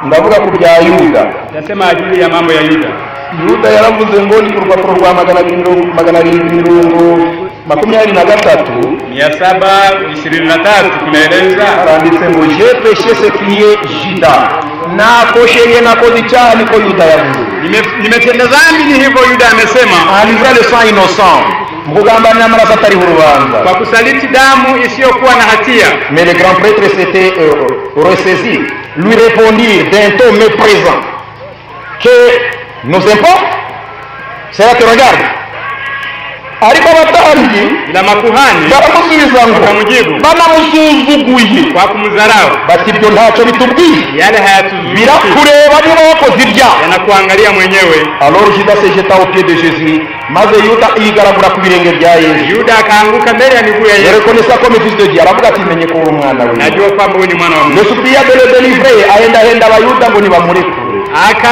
ndavuga ku bya yuda yasema ajili ya mambo ya yuda yuda yaravuze ngo ni ku rupapuro rwa magana abiri mirongo- magana arindwi mirongo makumyabiri na gatatu mia saba ishirini na tatu kunaeleza haranditse ngo je peshe sekiye jida nakosheye nakoze icyaha niko yuda yavuze Nime- nimetenda dhambi ni hivyo yuda amesema anivra le sang innocent mu kugambanira amaraso atariho urubanza kwa kusaliti damu isiyokuwa na hatia Mais le grand prêtre s'était euh, ressaisi, lui répondit d'un ton méprisant que nos impôts, cela te regarde. ariko abatambyi ila makuhani baramusubiza ngo Bakamujibu. banamusuzuguye kwa kumdharau bati ibyo ntacyo bitubwiye yale hayatuzuii birakureba niba wakoze ibyaha yanakuangalia mwenyewe alors juda se jeta au pied de jésus maze yuda yigaragura ku birenge bya yesu yuda akaanguka mbele ya miguu ya yesu yerekonesa ko mefisi de dieu aravuga ati menye ko uri umwana we najua kwamba huyu ni mwana wa mungu nusubira dore delivre ahendahenda abayuda ngo nibamurekure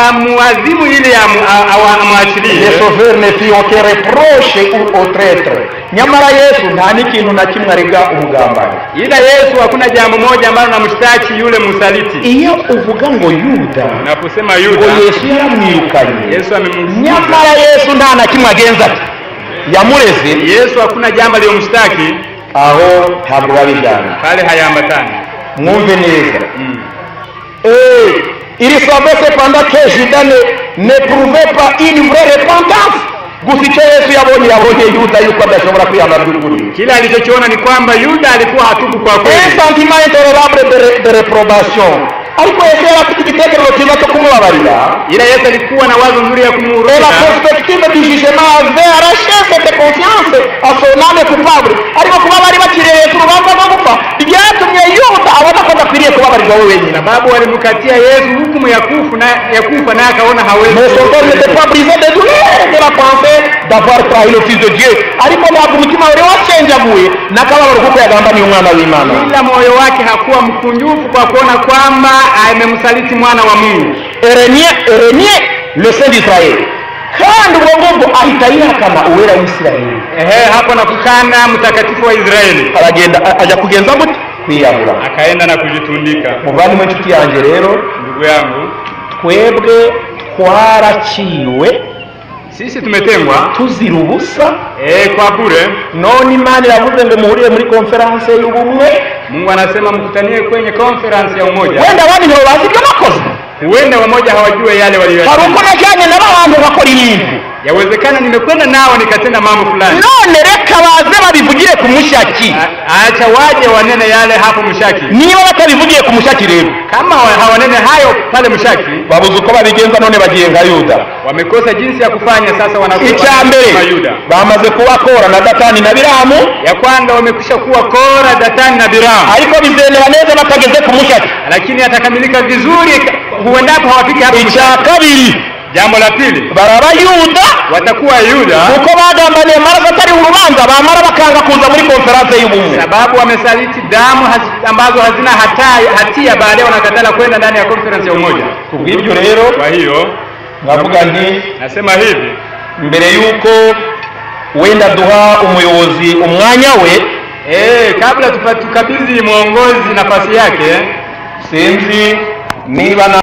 akamuadhimu ili amu- a- awa- amwachilie yesu vere ne fit aucun reproche ou au traître nyamara yesu nta n'ikintu na kimwe arega umugambanyi ila yesu hakuna jambo moja ambalo namshtaki yule msaliti iyo uvuga ngo yuda naposema ngo yuda yesu yaramwirukanye yesu amemguza nyamara yesu nta na kimwe agenza ati yamureze yesu hakuna jambo aliyomshtaki aho ntabwo babijyana pale hayaambatani mwumve neza Mm. Eh, il savait cependant que juda ne n'éprouvait pas une vraie repentance gusa icyo yesu yabonye yabonye yuda yuko adashobora kwihana by'ukuri kila alichokiona ni kwamba yuda alikuwa hatubu kwa un kweli sentiment intolerable de, re- de reprobation ariko yesu yari afite igitekerezo cyiza cyo kumubabarira ila yesu alikuwa na wazo nzuri ya Et la kumuhurumia perspective du jugement avait arraché cette confiance à son âme coupable ariko kuba bari bakiriye yesu urubanza rwo gupfa byatumye yuda abona ko adakwiriye kubabarirwa we wenyine sababu walimkatia yesu hukumu ya kufu na ya kufa naye akaona hawezi Mais son cœur n'était pas brisé de douleur de la pensée d'avoir trahi le fils de dieu ariko ntabwo umutima wari wacenjaguye n'akababaro kuko yagamba ni umwana w'imana ila moyo wake hakuwa mkunjufu kwa kuona kwamba amemsaliti mwana wa mungu eremye eremye le saint d'isirayeli kandi ubwo ngubwo ahita yihakana uwera w'isirayeli ehe hapo nakukana mtakatifu wa israeli aragenda a- ajya kugenza gute kwiyahura akaenda na kujitundika muvandimwe inshuti yanjye rero ndugu yangu twebwe twaraciwe sisi tumetengwa tuzira ubusa e, kwa bure none imana iravuze ngo muhurire muri konferanse y'ubumwe mungu anasema mkutanie kwenye conference ya umoja wenda abandi ntibabazi ibyo nakoze huenda wamoja hawajue hari yale walio uko najyanye n'abantu bakora ibintu yawezekana nimekwenda nao nikatenda mambo fulani none reka baze babivugire ku mushaki A- acha waje wanene yale hapo mshaki niba batabivugiye ku mushaki rero kama wa- hawanene hayo pale mshaki babuze uko babigenza none bagiye nka yuda wamekosa jinsi ya kufanya sasa wanakuwa icya mbere kama yuda bamaze kuba kora na datani na biramu ya kwanza wamekwisha kuwa kora datani na biramu ariko bizemera neza batageze ku mushaki lakini atakamilika vizuri ka- huendapo hawafiki hapo icya kabiri jambo la pili baraba yuda watakuwa yuda kuko bagambaniye amaraso atari urubanza bamara bakanga kuza muri konferanse y'ubumwe sababu wamesaliti damu hasi- ambazo hazina hatia, hatia baadaye wanakatala kwenda ndani ya conference ya umoja kubw'ibyo rero kwa hiyo nkavuga nti nasema hivi mbere y'uko wenda duha umuyobozi umwanya we eh kabla tupa- tukabidhi mwongozi nafasi yake sinzi niba na